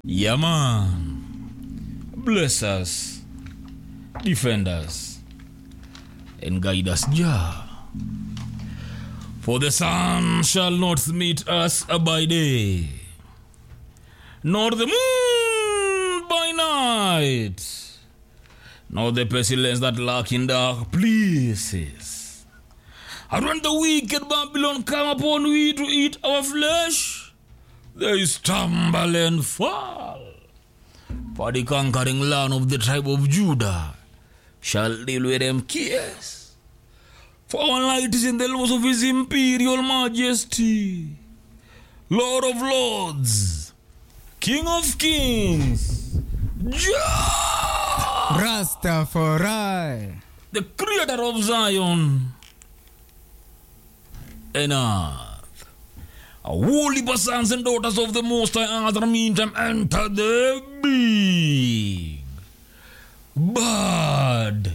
Yeah, man. Bless us, defend us, and guide us, Jah. For the sun shall not meet us by day, nor the moon by night, nor the pestilence that lurk in dark places. And when the wicked Babylon come upon we to eat our flesh, they stumble and fall. For the conquering land of the tribe of Judah shall deal with them cares. For our light is in the laws of his imperial majesty, Lord of lords, King of kings, Jah, Rastafari. the creator of Zion and earth. A holy sons and daughters of the Most High Earth, meantime enter the big bad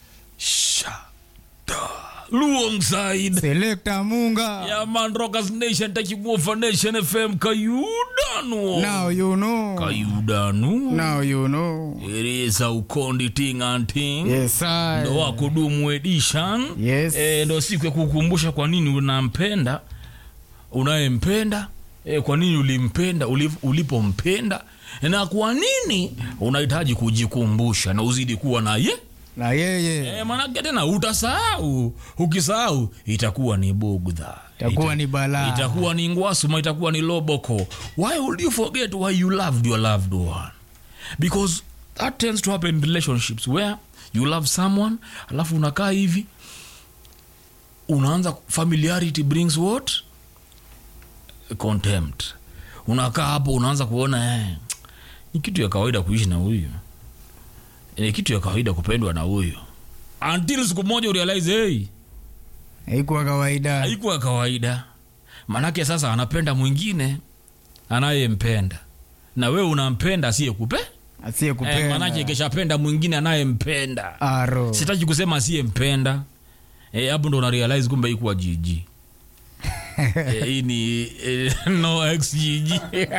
shada alongside Selector Munga. yeah man rockers nation taking over nation fm kayudanu Now you know. kayudanu Now you know. ereza ukondi ting and ting Yes, I. ndo wakudumu edition Yes. e, ndo siku ya kukumbusha kwa nini unampenda unayempenda e, kwa nini ulimpenda ulip- ulipompenda na kwa nini unahitaji kujikumbusha na uzidi kuwa na ye Na yeye e, manake tena utasahau ukisahau itakuwa ni bugdha itakuwa ni balaa. itakuwa ni ngwasuma itakuwa ni loboko why would you forget why you loved your loved one because that tends to happen in relationships where you love someone alafu unakaa hivi unaanza familiarity brings what contempt unakaa hapo unaanza kuona eh, ni kitu ya kawaida kuishi na huyu ni kitu ya kawaida kupendwa na huyu until siku moja urealize hey, Haikuwa kawaida. haikuwa kawaida manake sasa anapenda mwingine anayempenda na wewe unampenda asiyekupe eh, Asiyekupenda. manake kishapenda mwingine anayempenda Aro. sitaki kusema asiyempenda Eh, hapo ndo unarealize kumbe ikuwa jiji Eh, hii ni eh, no ex jiji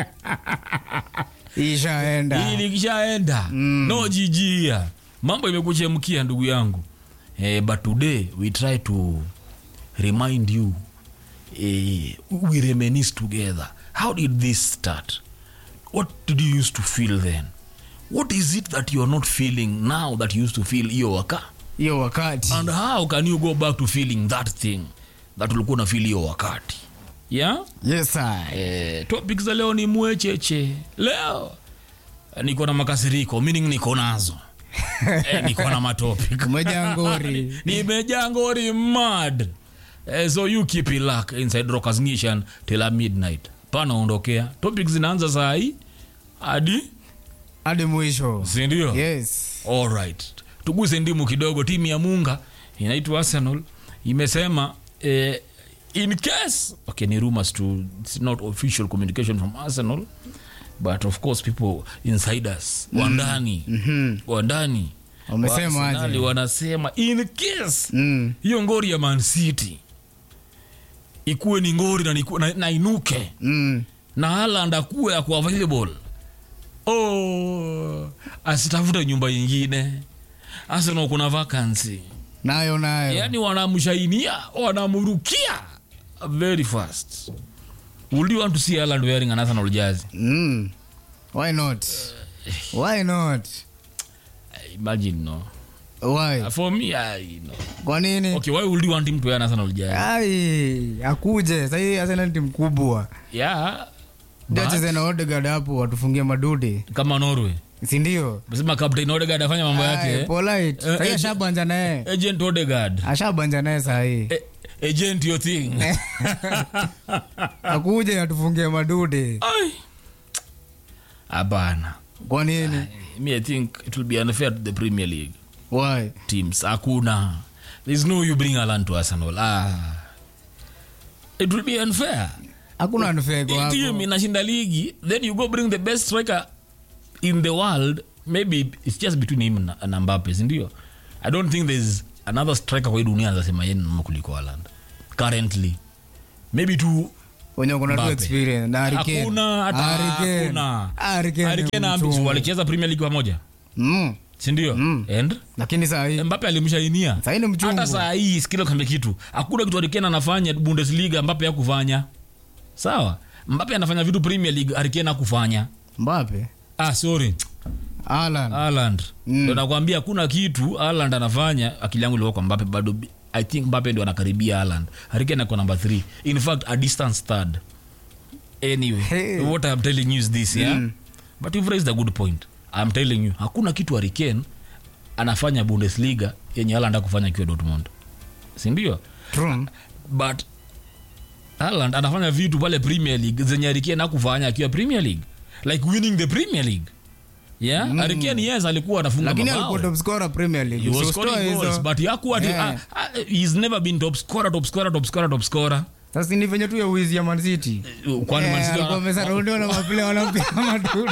Ishaenda. hii likishaenda Mm. no jijia mambo imekuchemkia ndugu yangu eh, but today we try to remind you eh, we reminisce together how did this start what did you used to feel then what is it that you are not feeling now that you used to feel hiyo waka Hiyo wakati. and how can you go back to feeling that thing that ulikuwa una feel hiyo wakati yeah Yes, I. eh, topic za leo ni mwecheche leo eh, niko na makasiriko meaning niko nazo eh, niko na matopic Umejaa ngori. nimejaa ngori mad eh, so you keep it luck inside rockers nation till a midnight panaondokea topic zinaanza saa hii hadi Hadi mwisho. sindio Yes. alright tuguse ndimu kidogo timu ya munga inaitwa arsenal imesema eh, in case okay ni rumors to it's not official communication from arsenal but of course people insiders mm. wandani Mhm. wandani Wamesema wa Arsenali aje? wanasema in case Mm. hiyo ngori ya man city ikuwe ni ngori na, niku, na, na inuke Mm. na Haaland akuwe ako available oh, asitafute nyumba ingine Arsenal kuna vacancy Nayo nayo. yani wanamshainia wanamurukia very fast would you want to see Haaland wearing an Arsenal jersey Mm. Why not? Why not? imagine no Why? for me I know Kwa nini? okay why would you want him to wear an Arsenal jersey Ai, akuje. Sasa Arsenal timu kubwa. yeah Ndio but, acheze na Odegaard hapo watufungie madude. kama Norway Si ndio? mesema captain Odegaard afanya mambo Ai, yake Polite. Eh, Sasa eh, ashabanja naye. agent Odegaard Ashabanja naye saa hii. Eh, agent your thing Akuje atufungie madude. Ai. hapana Kwa nini? me i think it will be unfair to the premier league Why? teams hakuna there's no you bring alan to arsenal ah. it will be unfair Hakuna unfair kwa Hii hapo. team inashinda ligi then you go bring the best striker in the world maybe it's just between him na, na mbape sindio i don't think there's another striker kwa hii dunia anasema yeye ni mnoma kuliko aland currently maybe tu wenye wako na tu Mbappe. experience na Harry Kane. hakuna hata Harry Kane. hakuna Harry Kane Harry ni Kane na mchungu. Ambits walicheza Premier League pamoja Mm. sindio and lakini saa hii Mbappe alimshainia saa hii ni mchungu hata saa hii sikila kambe kitu hakuna kitu Harry Kane anafanya Bundesliga Mbappe hakufanya sawa Mbappe anafanya vitu Premier League Harry Kane hakufanya Mbappe ah sorry Haaland Haaland Mm. ndo nakwambia kuna kitu Haaland anafanya akili yangu ilikuwa kwa Mbappe bado I think Mbappe ndio anakaribia Haaland Harry Kane ako number 3 in fact a distance third anyway Hey. what I'm telling you is this yeah but you've raised a good point I'm telling you hakuna kitu Harry Kane anafanya Bundesliga yenye Haaland hakufanya akiwa Dortmund si ndio True. but Haaland anafanya vitu pale Premier League zenye Harry Kane hakufanya akiwa Premier League like winning the Premier League yeah mm. Harry Kane yes alikuwa anafunga lakini mabao alikuwa top scorer Premier League he was So scoring stoa hizo- goals but hakuwa ati- Yeah. ah, ah, he's never been top scorer top scorer top scorer top scorer sasa ni venye tu ya wizi ya Man City kwani Eh, Man City alikuwa wana- amesaraudiwa na mapile wanampia madudu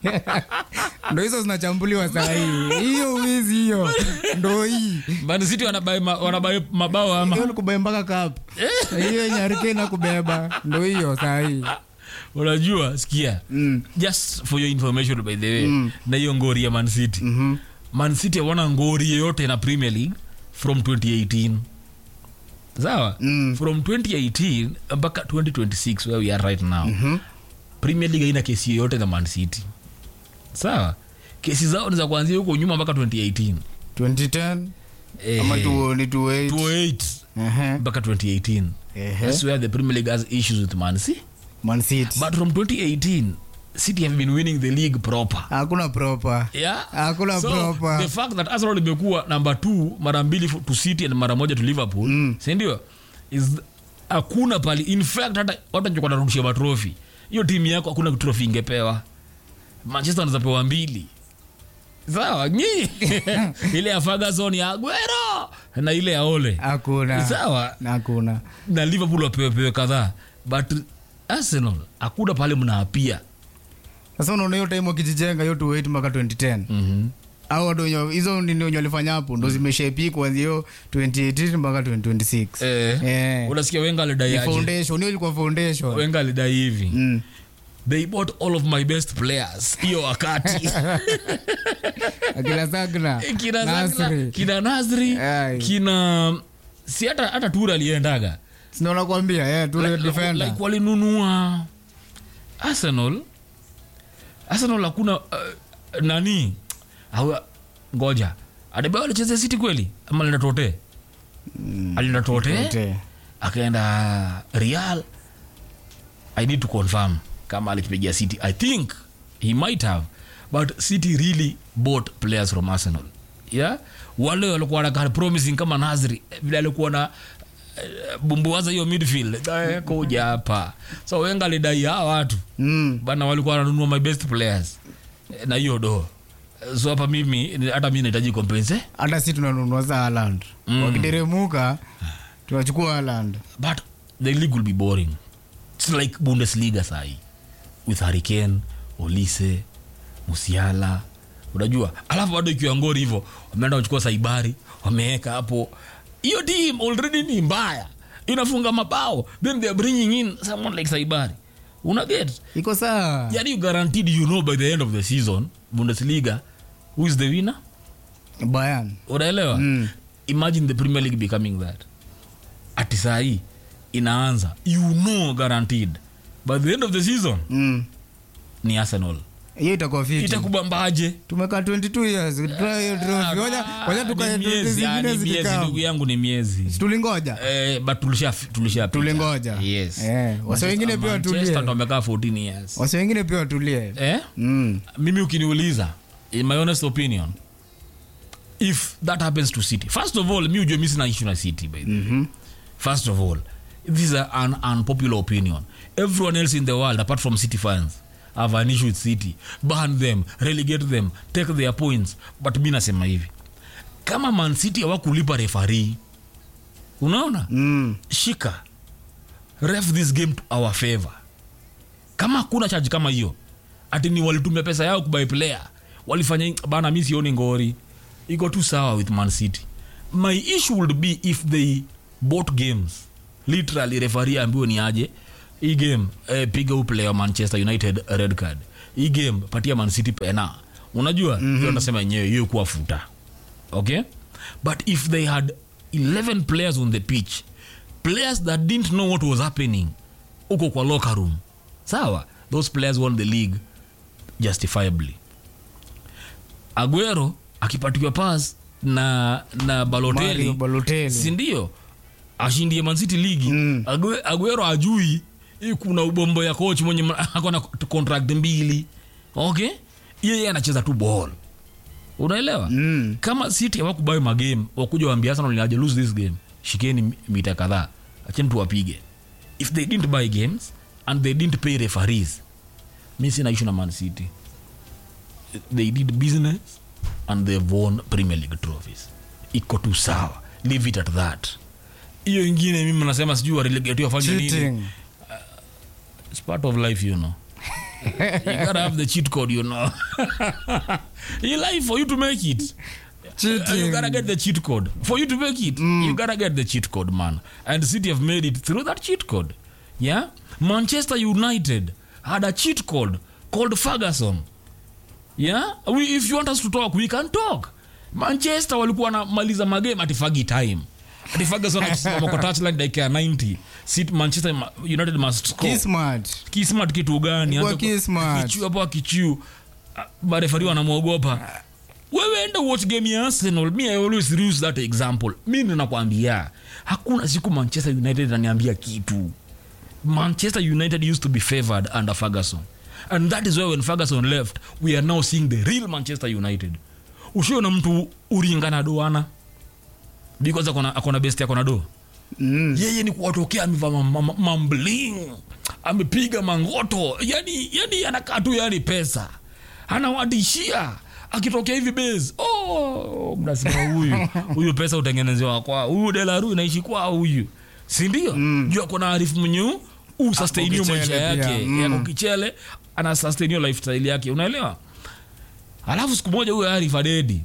ndo hizo zinachambuliwa saa hii hiyo wizi hiyo ndo hii Man City wanabai ma- wanabai mabao ama hiyo ni kubeba mpaka cup hiyo yenye Harry Kane hakubeba ndo hiyo saa hii unajua sikia Mm. just for your information by the way na hiyo ngori ya Man City Mhm. Man City hawana ngori yoyote na Premier League from 2018 sawa Mm. from 2018 mpaka 2026 where we are right now Premier League haina kesi yoyote na Man City sawa kesi zao ni za kuanzia huko nyuma mpaka 2018 2010 Eh, ama tu- ni 28 28 Ehe. mpaka 2018 Ehe. that's where the Premier League has issues with Man City Man City but from 2018 City have been winning the league proper hakuna proper yeah Hakuna so proper. the fact that Arsenal imekuwa number 2 mara mbili to City and mara moja to Liverpool Mm. si ndio is hakuna pali in fact hata watu ndio wanarudishia matrofi hiyo timu yako hakuna trophy ingepewa Manchester wanaweza pewa mbili sawa nyi ile ya Ferguson ya Aguero na ile ya Ole hakuna sawa hakuna na Liverpool wapewe pewe kadhaa but Arsenal hakuna pale mnaapia sasa unaona hiyo time wakijijenga hiyo 28 mpaka 2010 mm au watu wenye hizo nini wenye walifanya hapo ndo zimeshapi kuanzia hiyo 2018 mpaka 2026 eh, Eh. unasikia Wenger alidai Ni aje foundation hiyo ilikuwa foundation Wenger alidai hivi Mm. they bought all of my best players hiyo wakati akina Sagna kina Zagla, Nasri kina Nasri Ai. kina si hata hata Tura aliendaga sinaona kuambia yeah, tu like, defender like walinunua Arsenal Arsenal hakuna uh, nani au ngoja Adebayo alichezea City kweli ama alienda Tote alienda Tote Wote. akaenda Real I need to confirm kama alikipigia City I think he might have but City really bought players from Arsenal yeah wale walikuwa na promising kama Nasri eh, vile alikuwa na eh, bumbuaza hiyo midfield eh, kuja hapa so Wenger alidai hawa watu Mm. bana walikuwa wananunua my best players eh, na hiyo do so hapa mimi hata mimi nahitaji kompense hata si tunanunua za Haaland wakiteremuka tunachukua Haaland but the league will be boring it's like bundesliga sahi with hurricane olise musiala unajua alafu bado ikiwa ngori hivyo wameenda wachukua saibari wameweka hapo hiyo team already ni mbaya inafunga mabao then they are bringing in someone like saibari unaget iko saa yani you guaranteed you know by the end of the season bundesliga who is the winner Bayern unaelewa Mm. imagine the premier league becoming that ati saa hii inaanza you know guaranteed by the end of the season Mm. ni arsenal hiyo itakuwa fiti itakubambaje tumekaa 22 years tuna hiyo trophy Ngoja- ngoja tukae Ni trophy miezi, ah, zingine ni miezi, zikikaa ndugu yangu ni miezi tulingoja Eh, but tulisha tulisha Tulingoja. yes Eh, wase wengine pia watulie. Manchester ndo wamekaa 14 years wasi wengine pia watulie eh mm. mimi ukiniuliza in my honest opinion if that happens to city first of all mi ujue mi sina issue na city by the way. first of all this is a, an unpopular opinion everyone else in the world apart from city fans have an issue with city ban them relegate them take their points but mi nasema hivi kama man city hawakulipa refari unaona Mm. shika ref this game to our favor kama hakuna charge kama hiyo ati ni walitumia pesa yao kubai player walifanya bana mi sioni ngori iko tu sawa with man city my issue would be if they bought games literally refari ambiwe ni aje hii game eh, piga huu player wa manchester united red card hii game patia man city pena unajua mm-hmm. hiyo nasema yenyewe hiyo kuwa futa okay but if they had 11 players on the pitch players that didn't know what was happening uko kwa locker room sawa those players won the league justifiably aguero akipatiwa pas na na Mario baloteli Balotelli. sindio ashindie mancity ligi Mm. Ague- aguero ajui hii kuna ubombo ya coach mwenye ma- akona contract mbili okay yeye anacheza tu ball unaelewa Mm. kama city hawakubai magame wakuja waambia arsenal inaje lose this game shikeni mi- mita kadhaa acheni tuwapige if they didn't buy games and they didn't pay referees mi sina issue na man city they did business and they've won premier league trophies iko tu sawa leave it at that hiyo ingine mimi nasema sijui warelegate wafanye nini Cheating. it's part of life you know you gotta have the cheat code you know in life for you to make it Cheating. you gotta get the cheat code for you to make it you gotta get the cheat code man and city have made it through that cheat code yeah manchester united had a cheat code called ferguson yeah we, if you want us to talk we can talk manchester walikuwa wanamaliza magame ati fagi time ati ferguson akisimama kwa touchline dakika ya 90 City- manchester Ma- united must score Kismart. kismat kitu gani Kwa Anza ku- Kismat. akichiu hapo akichiu marefari wanamwogopa wewe enda watch game ya arsenal mi i always use that example mi ninakwambia hakuna siku manchester united ananiambia kitu manchester united used to be favored under ferguson and that is why when ferguson left we are now seeing the real manchester united ushiona mtu uringana doana because akona, akona best akona do Mm. yeye ni kuwatokea amevaa ma- ma- ma- mambling amepiga mangoto yani, yani anakaa tu yani pesa anawadishia akitokea hivi base oh, mnasema huyu huyu pesa utengenezewa kwa huyu delaru inaishi kwa huyu sindio mm. juu akona arifu mwenye usustainio Ako maisha kichele pia, yake mm. yako kichele ana sustainio lifestyle yake unaelewa alafu siku moja huyo arif adedi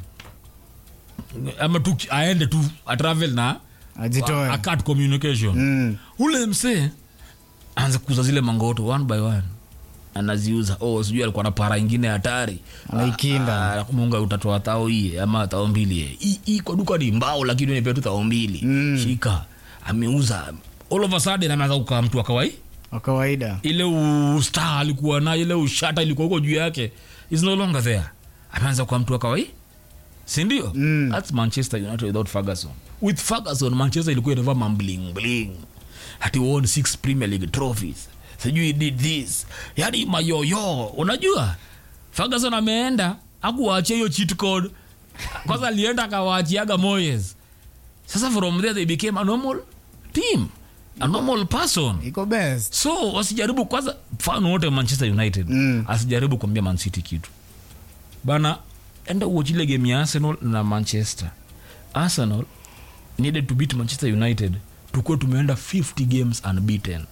ama tu aende tu atravel na Ajitoe. a- a cut communication Mm. ule msee anza kuuza zile mangoto one by one anaziuza oh sijui alikuwa na para ingine hatari Anaikinda. Ah, munga utatoa tao hii ama tao mbili eh. hii hii kwa duka ni mbao lakini unipea tu tao mbili Mm. shika ameuza all of a sudden ameanza kukaa mtu wa kawaida Wa kawaida. ile ustar alikuwa nayo ile ushata ilikuwa huko juu yake is no longer there ameanza kuwa mtu wa kawaida sindio Mm. thats manchester united without ferguson with ferguson manchester ilikuwa inavaa mambling bling hati won six premier league trophies sijui did this yani mayoyo unajua ferguson ameenda akuwaachia hiyo cheat code kwanza alienda akawaachiaga moyes sasa from there they became a normal team a normal person Iko best. so wasijaribu kwanza mfano wote manchester united Mm. asijaribu kuambia mancity kitu bana enda uochile game ya arsenal na manchester arsenal needed to beat manchester united tukuwa tumeenda 50 games unbeaten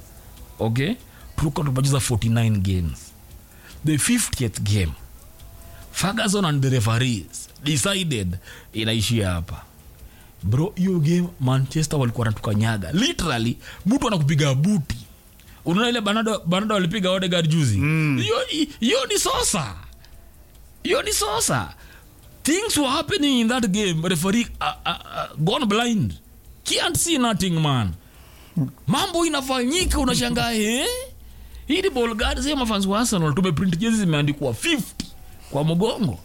okay tulikuwa tumecheza 49 games the 50th game ferguson and the referees decided inaishia hapa bro hiyo game manchester walikuwa natukanyaga literally mtu anakupiga buti unaona ile banado, banado walipiga odegard juzi hiyo hiyo ni sosa hiyo ni sosa things were happening in that game referee uh, uh, uh, gone blind can't see nothing man mambo inafanyika unashangaa eh? hii ni ball gani sasa mafans wa arsenal tumeprint jezi zimeandikwa 50 kwa mgongo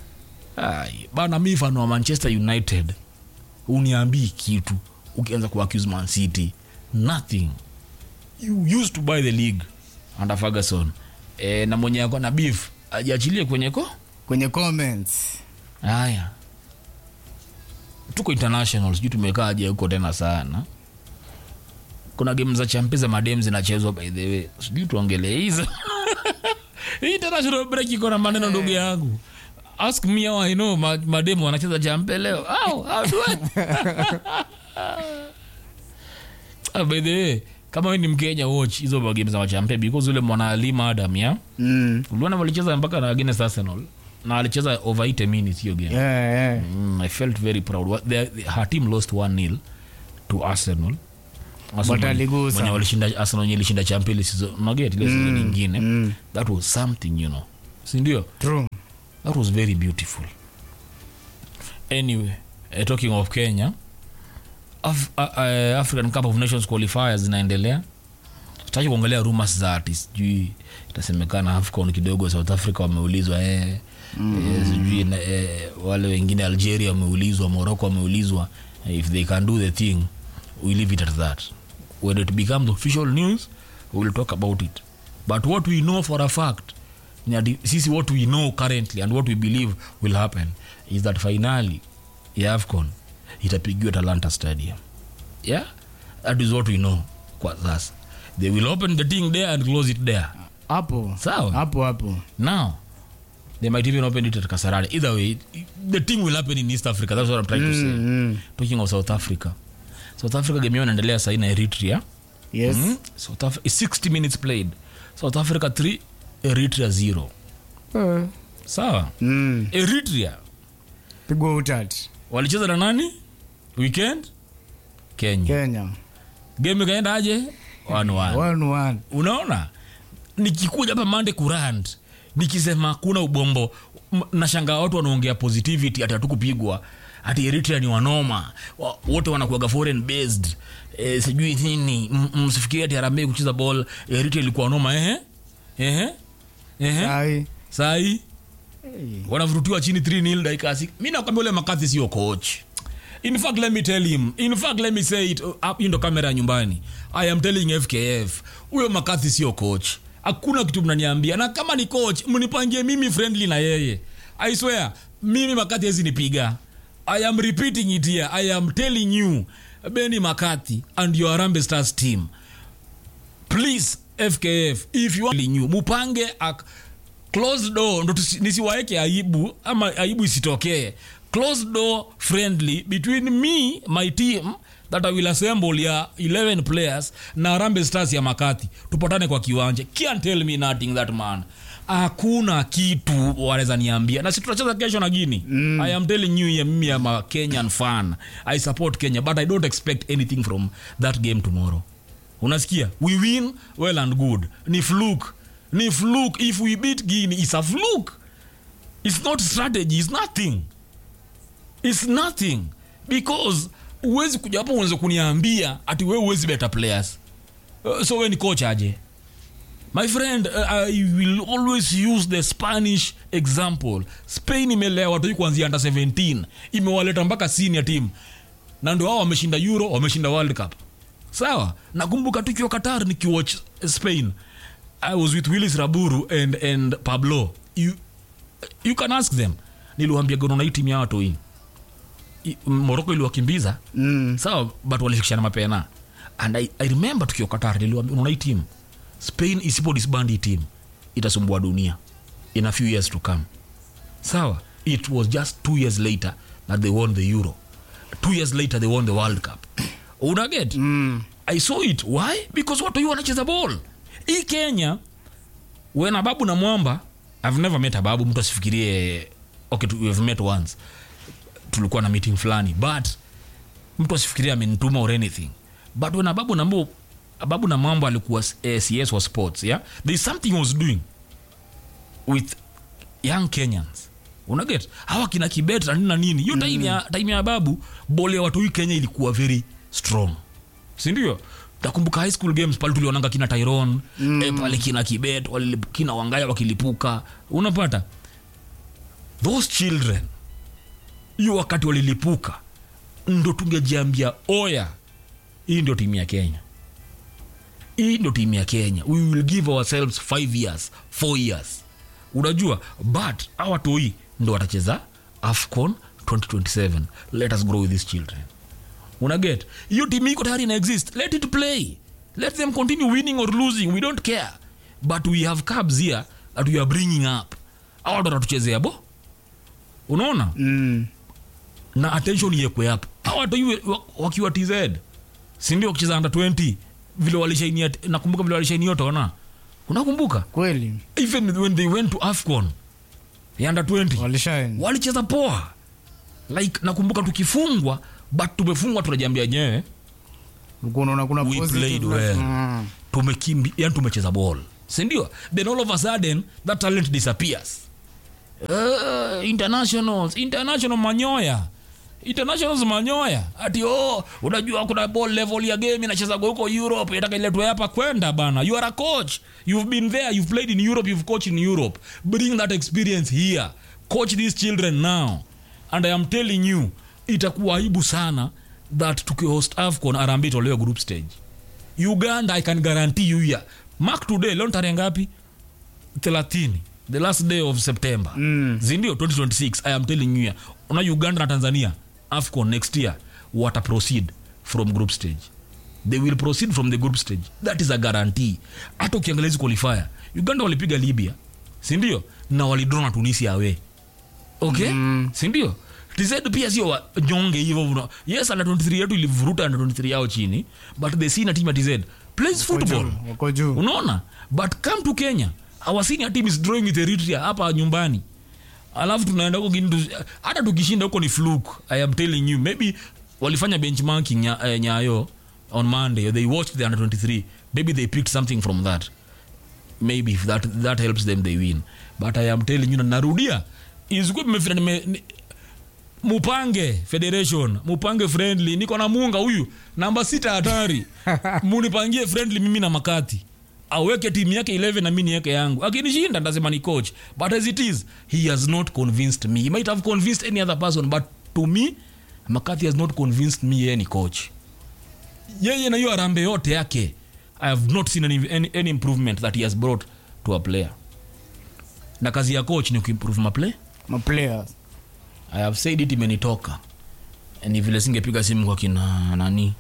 Ai, bana mi fano wa manchester united uniambii kitu ukianza kuaccuse man city nothing you used to buy the league under ferguson e, na mwenye ako na beef ajiachilie kwenye ko Kwenye comments. haya tuko international sijui tumekaaje huko tena sana kuna game za champe za madem zinachezwa by the way sijui tuongelee hizo Hii international break iko na maneno ndugu yangu ask me how i know ma- mademu wanacheza champe leo how, how do I? Ah, by the way kama we ni mkenya watch hizo game za machampe because ule mwanaalima adam ya Mm. uliona walicheza mpaka na against arsenal na alicheza over 8 minutes hiyo game Yeah, yeah. mm, i felt very proud What- their- her team lost 1 nil to arsenal Arsenal But aligusa. mwenye walishinda Arsenal wenye ilishinda champions season unaget ile season nyingine that was something you know si ndio true that was very beautiful anyway uh, talking of kenya Af uh, uh, african cup of nations qualifiers zinaendelea tutaki kuongelea rumors za ati sijui itasemekana afcon kidogo south africa wameulizwa eh, mm. eh, sijui na, eh, wale wengine algeria wameulizwa morocco wameulizwa if they can do the thing we leave it at that when it becomes official news we will talk about it but what we know for a fact ni ati sisi what we know currently and what we believe will happen is that finally ya afcon itapigiwa talanta stadium yeah that is what we know kwa sasa they will open the thing there and close it there hapo Sawa. hapo hapo now they might even open it at kasarani either way the thing will happen in east africa that's what i'm trying to say mm. talking of south africa south africa game yao inaendelea sahii na eritrea yes mm? south Af- 60 minutes played south africa 3 eritrea 0 Eh. sawa mm. eritrea pigwa utati walicheza na nani weekend kenya kenya game ikaenda aje one one. one one unaona nikikuja hapa mande kurand nikisema kuna ubombo m- nashangaa watu wanaongea positivity ati hatukupigwa ati eritrea ni wanoma wa- wote wanakuaga foreign based e, sijui nini M- msifikiria ati harambee kucheza ball eritrea ilikuwa noma ehe ehe ehe sai sai wanavurutiwa chini 3 nil dakika ya sik- mi nakwambia ule makathi sio coach in fact let me tell him in fact let me say it uh, up hii ndo kamera ya nyumbani i am telling fkf huyo makathi sio coach hakuna kitu mnaniambia na kama ni coach mnipangie mimi friendly na yeye i swear mimi makathi hezi nipiga i am repeating it here i am telling you beni makathi and your arambe stars team please fkf if you are new mupange a closed door ndo tusi- nisiwaeke aibu ama aibu isitokee closed door friendly between me my team that i will assemble ya 11 players na rambe stars ya makati tupatane kwa kiwanja can't tell me nothing that man hakuna kitu wanaweza niambia na si tutacheza kesho na gini mm. i am telling you ya mimi am a kenyan fan i support kenya but i don't expect anything from that game tomorrow unasikia we win well and good ni fluke ni fluke if we beat guinea it's a fluke it's not strategy it's nothing it's nothing because uwezi kuja hapo uweze kuniambia ati we uwezi better players uh, so we ni coach aje my friend uh, i will always use the spanish example spain imelea watoi kuanzia under 17 imewaleta mpaka senior team na ndio hao wameshinda euro wameshinda world cup sawa nakumbuka tukiwa qatar nikiwatch spain i was with willis raburu and, and pablo you, you can ask them niliwambia gonona hii timu ya watoi moroko iliwakimbiza mm. sawa but walishikishana mapena and I, i remember tukiwa qatar niliwambia unaona hii team spain isipo disband hii team itasumbua dunia in a few years to come sawa it was just two years later that they won the euro two years later they won the world cup unaget Mm. i saw it why because watu hiyo wanacheza ball hii kenya when ababu na mwamba i've never met ababu mtu asifikirie okay tu- we've met once tulikuwa na meeting fulani but mtu asifikirie amenituma or anything but when ababu na Mbo- ababu na mwamba alikuwa eh, cs wa sports yeah there is something he was doing with young kenyans unaget hawa kina kibet na nini na nini hiyo time ya time ya babu bole ya watu hii kenya ilikuwa very strong sindio takumbuka high school games pale tulionanga kina tyron mm. e, pale kina kibet walilip- kina wangaya wakilipuka unapata those children hiyo wakati walilipuka ndo tungejiambia oya hii ndio timu ya kenya hii ndio timu ya kenya we will give ourselves five years four years unajua but awa toi ndo watacheza afcon 2027 let us grow with these children unaget hiyo timu iko tayari ina exist let it play let them continue winning or losing we don't care but we have cabs here that we are bringing up awa ndo watatuchezea bo unaona Mm. na attention iekwe hapo Hawa watu hivi wa- wakiwa tz sindio wakicheza under 20 vile walishainia nakumbuka vile walishainia tona unakumbuka kweli even when they went to afcon ya under 20 walishaen walicheza poa like nakumbuka tukifungwa but tumefungwa tunajiambia nyewe ulikuwa unaona kuna We positive played na- well. Mm. tumekimbi yani tumecheza ball sindio then all of a sudden that talent disappears uh, internationals international manyoya internationals manyoya ati oh unajua kuna ball level ya game inachezaga huko europe itaka iletwe hapa kwenda bana you are a coach you've been there you've played in europe you've coached in europe bring that experience here coach these children now and i am telling you itakuwa aibu sana that tukihost afcon arambi itolewe group stage uganda i can guarantee you here mark today leo ni tarehe ngapi 30 the last day of september Mm. zindio 2026 i am telling you here una uganda na tanzania afcon next year wata proceed from group stage they will proceed from the group stage that is a guarantee hata ukiangalia hizi qualifier uganda walipiga libya sindio na walidraw na tunisia awe okay mm. sindio tz pia sio wa- nyonge hivyo una- yes under 23 yetu ilivuruta under 23 yao chini but the senior team ya tz plays football Wako juu, wako juu unaona but come to kenya our senior team is drawing with eritrea hapa nyumbani alafu tunaenda huko Guinea tu- hata tukishinda huko ni fluke i am telling you maybe walifanya benchmarking nya, eh, nyayo on monday they watched the under 23 maybe they picked something from that maybe if that, that helps them they win but i am telling you na narudia isikuwa mmefika nime ni- mupange federation mupange friendly niko na munga huyu namba sita hatari munipangie friendly mimi na makati aweke timu yake 11 na mi niweke yangu akinishinda ndasema ni coach but as it is he has not convinced me he might have convinced any other person but to me makati has not convinced me yeye ni coach yeye na hiyo arambe yote yake i have not seen any, any, any improvement that he has brought to a player na kazi ya coach ni kuimprove maplay maplayers i have said it imenitoka ni vile singepiga simu kwa kina nani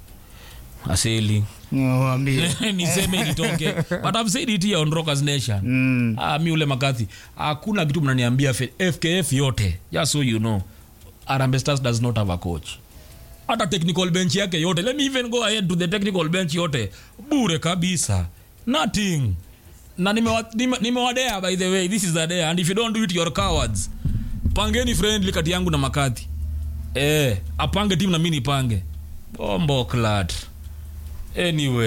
aseli niwaambie niseme ilitoke but i've said it here on rockers nation Mm. ah, mi ule makathi hakuna kitu mnaniambia F- fkf yote just so you know arambe stars does not have a coach hata technical bench yake yote let me even go ahead to the technical bench yote bure kabisa nothing na nimewa- nime- nimewadea by the way this is the day and if you don't do it you're cowards pangeni friendly kati yangu na makati eh, apange timu na mi nipange bombo clat anyway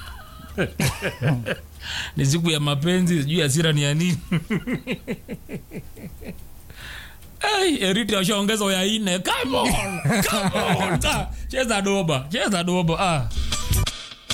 ni siku ya mapenzi sijui asira ni ya nini Hey, eriti washaongeza ya ine come on, come on. Ah, cheza doba cheza doba ah.